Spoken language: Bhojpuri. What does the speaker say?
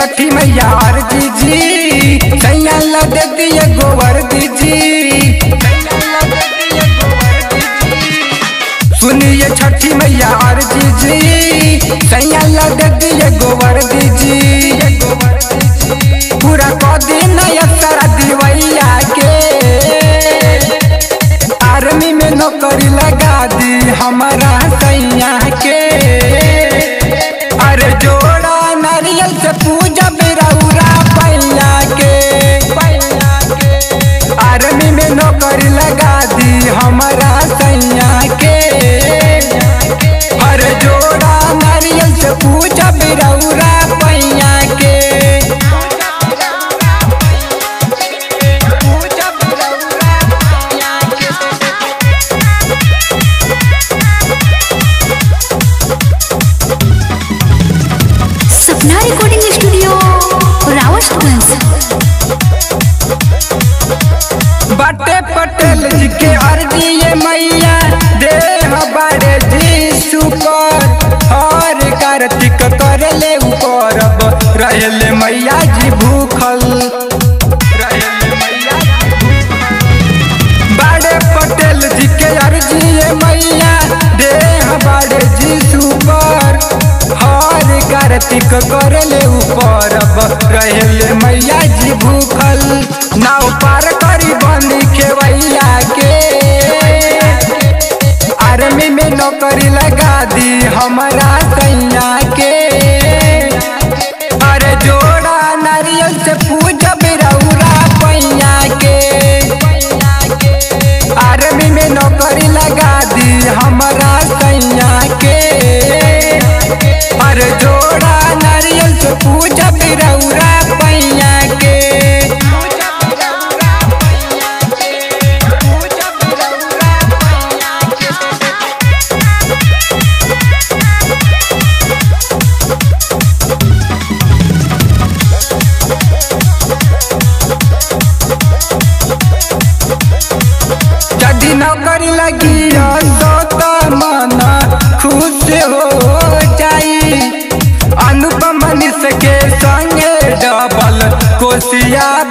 छठी मैया अर्जी जी सैया ला दे दिए गोबर दीजी सुनिए छठी मैया अर्जी जी सैया ला दे दिए गोबर दीजी पूरा कह दिन सारा दिवैया के आर्मी में नौकरी लगा दी हमारा सैया के अरे जोड़ा नारियल से पूजा बिरौरा पैया के आर्मी में नौकरी लगा दी हमारा सैया के अरे जोड़ा नारियल से पूजा बिरौरा पैया के पूजा बिरौरा पैया के सपना रिकॉर्डिंग स्टूडियो रावतगंज बटे पटेल जी के अर्जी ये मैया दे हमारे जी सुकर हर कार्तिक कर ले करब रहले मैया जी भूखल रहेले मैया जी बड़े पटेल जी के अर्जी ये मैया दे हमारे जी सुकर हर कार्तिक कर ले परब रहले मैया जी भूखल नाव पार करी बंदी खेवैया के आर्मी में नौकरी लगा दी हमारा सैया के अरे जोड़ा नारियल से पूजा बिरौरा पैया के आर्मी में नौकरी लगा दी हमारा सैया के अरे जोड़ा नारियल से पूजा बिरौरा पैया के यदि नौकरी लगी तो तो मन खुश हो जाई अनुपम मनीष के संगे डबल कोशिया